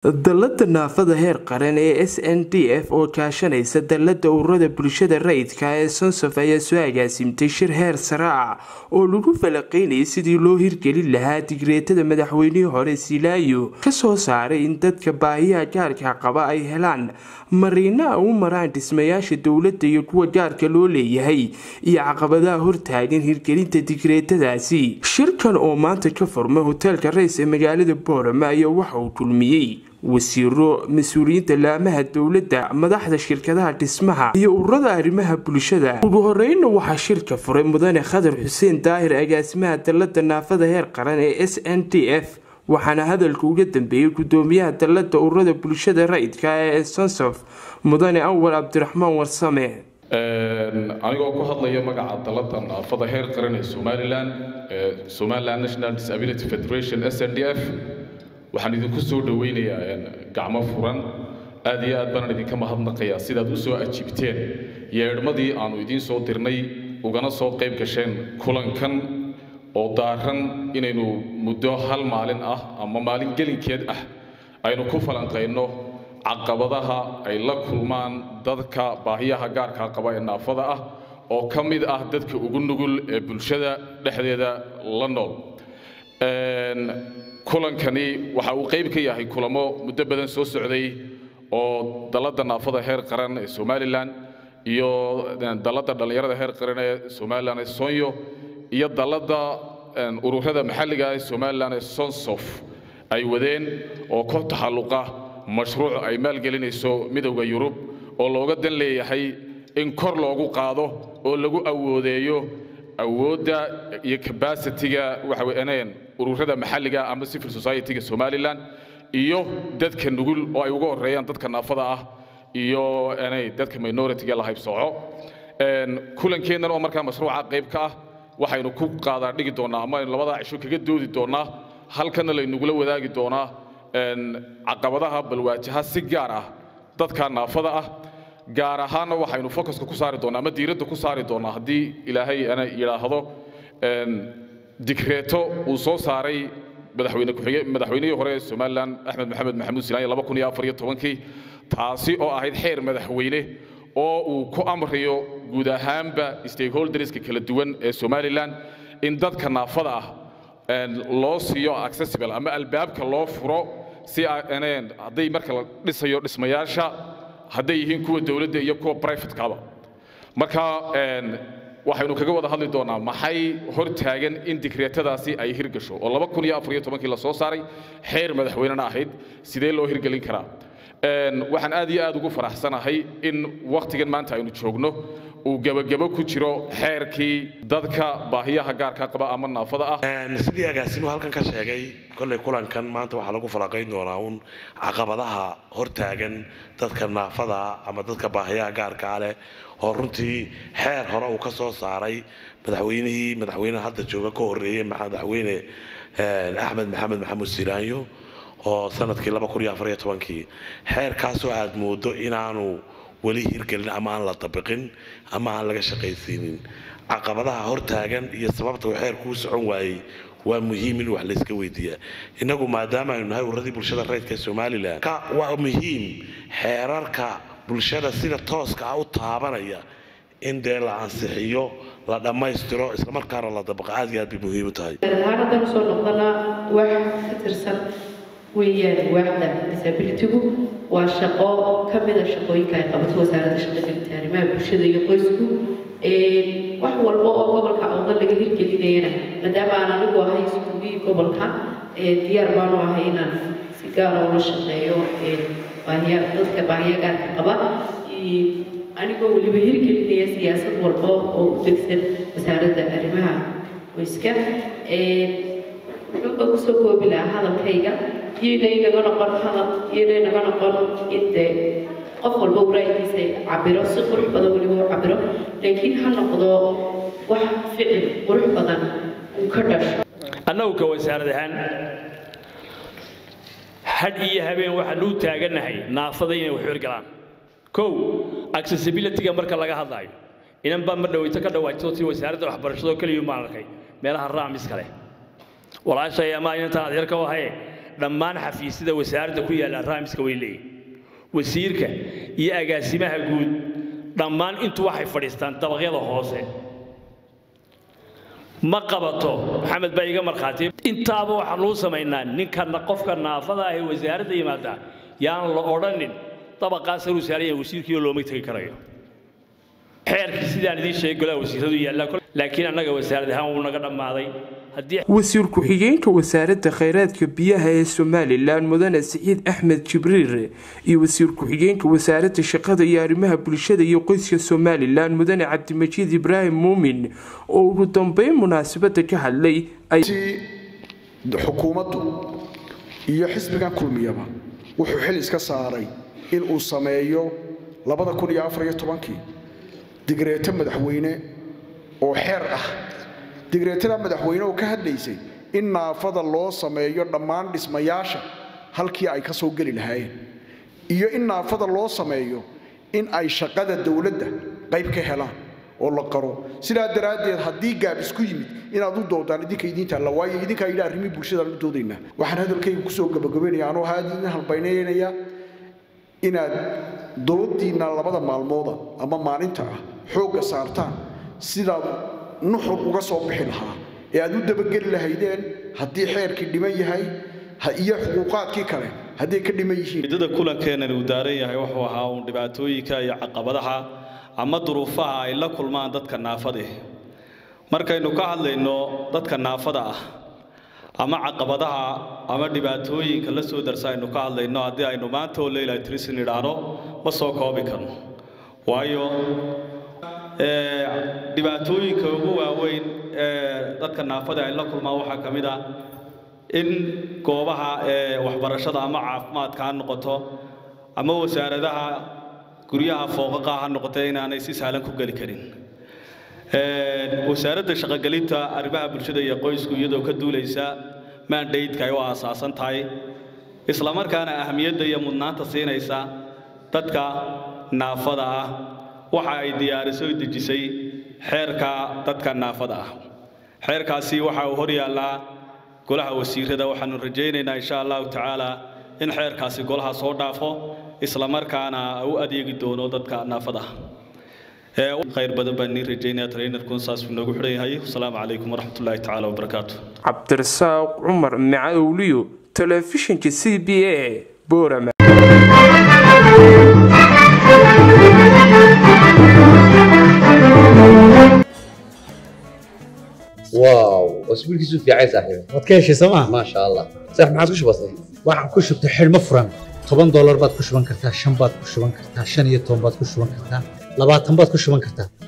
dallada naafada heer qaran ee s n d f oo kaashanaysa dallada ururada bulshada rayidka ee sonsof ayaa soo agaasimtay shir heer sare ah oo lagu falaqeynayay sidii loo hirgelin lahaa digreetada madaxweynihii hore silaayo kasoo saaray in dadka baahiyaha gaarka qaba ay helaan mariina u maraan dhismayaasha dowladda iyo kuwa gaarka loo leeyahay iyo caqabadaha hortaagan hirgelinta digreetadaasi shirkan oo maanta ka furmay hoteelka rays ee magaalada boorama ayaa waxa uu kulmiyey wasiiro mas-uuliyiinta laamaha dowladda madaxda shirkadaha dhismaha iyo ururada arrimaha bulshada ugu horeyna waxaa shirka furay mudane khadar xuseen daahir agaasimaha dallada naafada heer qaran ee s n d f waxaana hadalka uga dambeeyey gudoomiyaha dallada ururada bulshada rayidka ee sonsof mudane awal cabdiraxmaan warsame anigoo ku hadlaya magaca dallada naafada heer qaran ee somalilan ee somaliland national disability federation s n d f waxaan idinku soo dhowaynayaa gacmo furan aad iyo aad baanaan idinka mahadnaqayaa sidaad u soo ajiibteen yeedhmadii aannu idiin soo dirnay ugana soo qayb gasheen kulankan oo daaran inaynu muddo hal maalin ah ama maalin gelinkeed ah aynu ku falanqayno caqabadaha ay la kulmaan dadka baahiyaha gaarkaa qaba ee naafada ah oo ka mid ah dadka ugu nugul ee bulshada dhexdeeda la nool kulankani waxa uu qayb ka yahay kulamo muddo badan soo socday oo dallada naafada heer qaran ee somalilan iyo dallada dhallinyarada heer qaran ee somalilan ee sonyo iyo dallada ururada maxalliga ee somalilan ee sonsof ay wadeen oo ka taxalluqa mashruuc ay maalgelinayso midowda yurub oo looga dan leeyahay in kor loogu qaado oo lagu awoodeeyo awoodda iyo cabacitiga waxa weyneen ururada maxalliga ama civil society-ga somalilan iyo dadka nugul oo ay uga horeeyaan dadka naafada ah iyo dadka minority-ga la haybsooco kulankeennan oo markaa mashruuca qayb ka ah waxaynu ku qaadaa dhigi doonnaa ama aynu labadaa cisho kaga doodi doonnaa halkanna laynugula wadaagi doonaa caqabadaha balwaajaha si gaar ah dadka naafada ah gaar ahaanna waxaynu focuska ku saari doonnaa ama diiradda ku saari doonnaa haddii ilaahay ana yidhaahdo digreeto uu soo saaray madaxweyne ku-xige madaxweynihii hore ee somalilan axmed maxamed maxamuud silaanya laba kun iyo afar iyo tobankii taasi oo ahayd xeer madaxweyne oo uu ku amrayo guud ahaanba stakeholderska kala duwan ee somalilan in dadka naafada ah loo siiyo accessible ama albaabka loo furo si hadday marka la dhisayo dhismayaasha hadday yihiin kuwa dowladda iyo kuwa brivatekaba marka waxaynu kaga wada hadli doonnaa maxay hor taagan in digreetadaasi ay hirgasho oo laba kun iyo afar iyo tobankii la soo saaray xeer madaxweynena ahayd sidee loo hirgelin karaa waxaan aad iyo aad ugu faraxsanahay in wakhtigan maanta aynu joogno uu gebagebo ku jiro xeerkii dadka baahiyaha gaarka qaba ama naafada ah sidii agaasimuhu halkan ka sheegay kollay kulankan maanta waxaa lagu falaqayn doonaa uun caqabadaha hortaagan dadka naafada ama dadka baahiyaha gaarkaa leh oo runtii xeer hore uu ka soo saaray madaxweynihii madaxweyneha hadda jooga ka horreeyey madaxweyne axmed maxamed maxamuud silaanyo oo sanadkii kii xeerkaasoo aad moodo inaanu weli hirgelin ama aan la dabiqin ama aan laga shaqaysiinin caqabadaha hortaagan iyo sababta uu xeerkuu socon waayey waa muhiim in wax layska weydiiyaa innagu maadaama aynu nahay ururadii bulshada rayidka somalilan waa muhiim xeerarka bulshada sida tooska ah u taabanaya in dee la ansixiyo la dhammaystiro islamarkaana la dabaqa aad iyo aad bay muhiim u tahay haddaan usoo noqdana wax ka tirsan weeyaan waaxda disabilitygu waa shaqo ka mida shaqooyinka ay qabato wasaaradda shaqagelinta arrimaha bulshada iyo qoysku wax walba oo gobolka awda laga hirgelinayana maadaama aan anigu ahay iskuugii gobolka diyaar baanu ahay inaan si gaara ula shaqeeyo baahiya dadka baahiya gaarka qaba anigoo weliba hirgelinaya siyaasad walba oo u degsan wasaaradda arrimaha qoyska wuxuuba kusoo koobi lahaa hadalkayga iyoynay naga noqon hadal iyoynay naga noqon inde qof walba waraaykiisa cabiro si qurux badan weliba u cabiro laakiin ha noqdo wax ficil qurux badan uu ka dhasho annagu ka wasaarad ahaan hadh iyo habeen waxaanu u taagannahay naafada inay wax hirgalaan kow accessibility-ga marka laga hadlaayo inan baa ma dhawayto ka dhawaajto si wasaaradda waxbarashado keliya maan arkay meelaha raamis kale walaashay ama inantaan adeerka u ahaye dhammaan xafiisyada wasaaradda ku yaalla raamiska way leeyihin wasiirka iyo agaasimaha guud dhammaan intu waxay fadhiistaan dabaqyada hoose ma qabato maxamed baa iga markhaati intaaba waxaan uu samaynaa ninka qofka naafada ah ee wasaaradda yimaada yaan la odhanin dabaqaas haruu saaraya wasiirkiioo looma tegi karayo xeerkii sidaan idiin sheegay golaha wasiiradu yaallaa laakiin annaga wasaarad ahaan wuu naga dhammaaday haddii wasiir ku-xigeenka wasaaradda khayraadka biyaha ee somalilan mudane siciid axmed jibriir iyo wasiir ku-xigeenka wasaaradda shaqada iyo arrimaha bulshada iyo qoyska somalilan mudane cabdimajiid ibraahim muumin oo ugu dambeyn munaasabada ka hadlay xukuumaddu iyo xisbigan kulmiyaba wuxuu xil iska saaray in uu sameeyo kii digreeto madaxweyne oo xeer ah digreetada madaxweyne oo ka hadlaysay in naafada loo sameeyo dhammaan dhismayaasha halkii ay ka soo geli lahaayeen iyo in naafada loo sameeyo in ay shaqada dowladda qayb ka helaan oo la qaro sidaa daraaddeed haddii gaab isku yimid inaad u doodaan idinka idiinta alla waayo idinkaa yidhi arrimii bulshadaan u doodaynaa waxaan hadalkayga kusoo gabagabaynaya anoo aad idin halbaynaynaya inaad doodiinna labada maalmooda ama maalinta ah xoogga saartaan sidaad nuxur uga soo bixi lahaa ee aad u dabageli lahaydeen haddii xeerkii dhiman yahay iyo xuquuqaadkii kale hadday ka dhiman yihiin ujeedada kulankeenani uu daaran yahay wuxuu ahaa uun dhibaatooyinka iyo caqabadaha ama duruufaha ay la kulmaan dadka naafade markaynu ka hadlayno dadka naafada ah ama caqabadaha ama dhibaatooyinka la soo darsa aynu ka hadlayno haddii aynu maanta oo leyla trisin idhaahno ma soo koobi karno waayo dhibaatooyinka ugu waaweyn ee dadka naafada ay la kulmaan waxaa ka mid ah in goobaha waxbarashada ama caafimaadka ha noqoto ama wasaaradaha guryaha fooqaqa ha noqoto inaanay si sahlan ku geli karin wasaaradda shaqogelinta arrimaha bulshada iyo qoysku iyadoo ka duulaysa maandaydka ay u aasaasan tahay islamarkaana ahamiyadda iyo mudnaanta siinaysa dadka naafada ah waxa ay diyaariso o dejisay xeerka dadka naafada ah xeerkaasi waxa uu hor yaallaa golaha wasiirada waxaanu rajaynaynaa insha allahu tacaala in xeerkaasi golaha soo dhaafo islamarkaana u adeegi doono dadka naafada ah khayr badan baan nii rajaynaya trainerkun saas uu noogu xidhan yahay wasalaamu calaykum waraxmatullaahi tacaala wabarakaatu cabdirasaaq cumar macawliyo telefishinka c b a boorama واو اسبوعك في عين صاحبي waad ka heshay sooma ما شاء الله صح ما عادش بسيط waxaan ku shubtay xidhmo furan toban doolar baad ku shuban kartaa shan baad ku shuban kartaa shan iyo toban baad ku shuban kartaa labaatan baad ku shuban kartaa